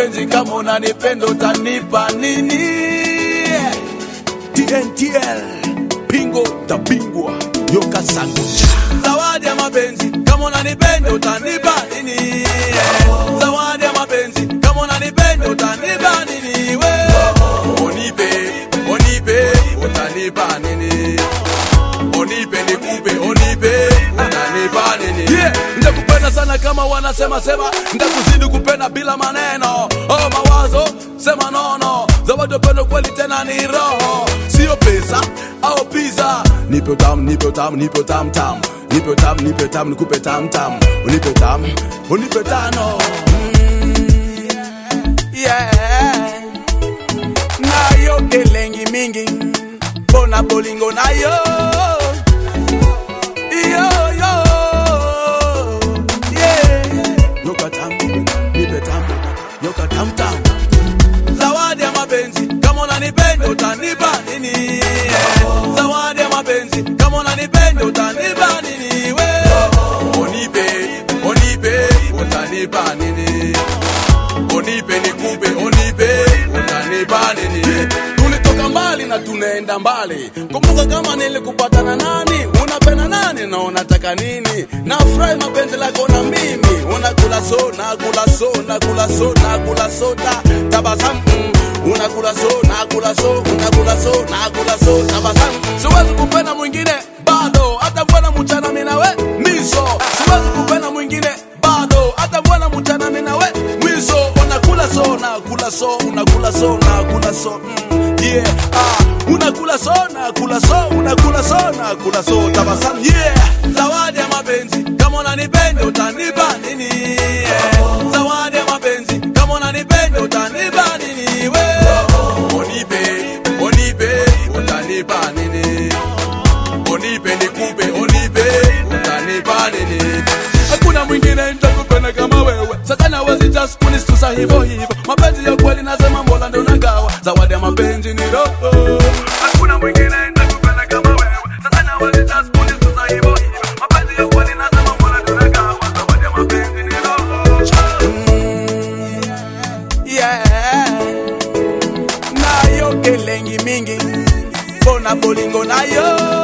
mapenzi kama unanipenda utanipa nini TNTL Pingo tabingwa Yoka Sangucha Zawadi ya mapenzi kama unanipenda utanipa nini Zawadi ya mapenzi kama unanipenda utanipa nini we Onipe, onipe, utanipa nini Onipe nikupe, onipe, utanipa nini yeah. Ndakupenda sana kama wanasema sema Ndakuzidi kupenda bila maneno Oh mawazo, sema nono Zawadi ya upendo kweli tena ni roho Sio pesa au pizza Nipe utamu, nipe utamu, nipe utamu tamu Nipe utamu, nipe utamu, nikupe tamu tamu Unipe utamu, unipe tano mm, yeah. Nayo kelengi mingi Bona bolingo nayo Yo, yo, yeah. Nyoka tamu, nipe tamu, nyoka tamu tamu zawadi ya mapenzi kama unanipenda utanipa nini zawadi ya mapenzi kama unanipenda utanipa nini we onipe onipe utanipa nini onipe nikupe onipe utanipa nini tulitoka mbali na tunaenda mbali kumbuka kama nilikupatana nani unapenda nani na unataka nini nafurahi mapenzi lako na mimi unakula so nakula so nakula so nakula so ta tabasamu mm. unakula so nakula so unakula so nakula so tabasamu siwezi kupenda mwingine bado hata mvana mchana mimi nawe miso siwezi kupenda mwingine bado hata mvana mchana mimi nawe miso unakula so nakula so unakula so nakula so mm. yeah ah unakula so nakula so unakula so nakula so tabasamu yeah zawadi ya mapenzi kama unanipenda utanipa nini yeah. zawadi ya mapenzi kama unanipenda utanipa nini we onipe onipe utanipa nini onipe nikupe onipe utanipa nini hakuna mwingine nitakupenda kama wewe sasa nawezi just kunistusa hivyo hivyo mapenzi ya kweli nasema mola ndio nagawa zawadi ya mapenzi ni roho hakuna mwingine nitakupenda kama wewe sasa nawezi just kunistusa hivyo hivyo mapenzi ya kweli nasema mola ndio nagawa zawadi ya mapenzi ni roho yeah nayo kelengi mingi bona bolingo nayo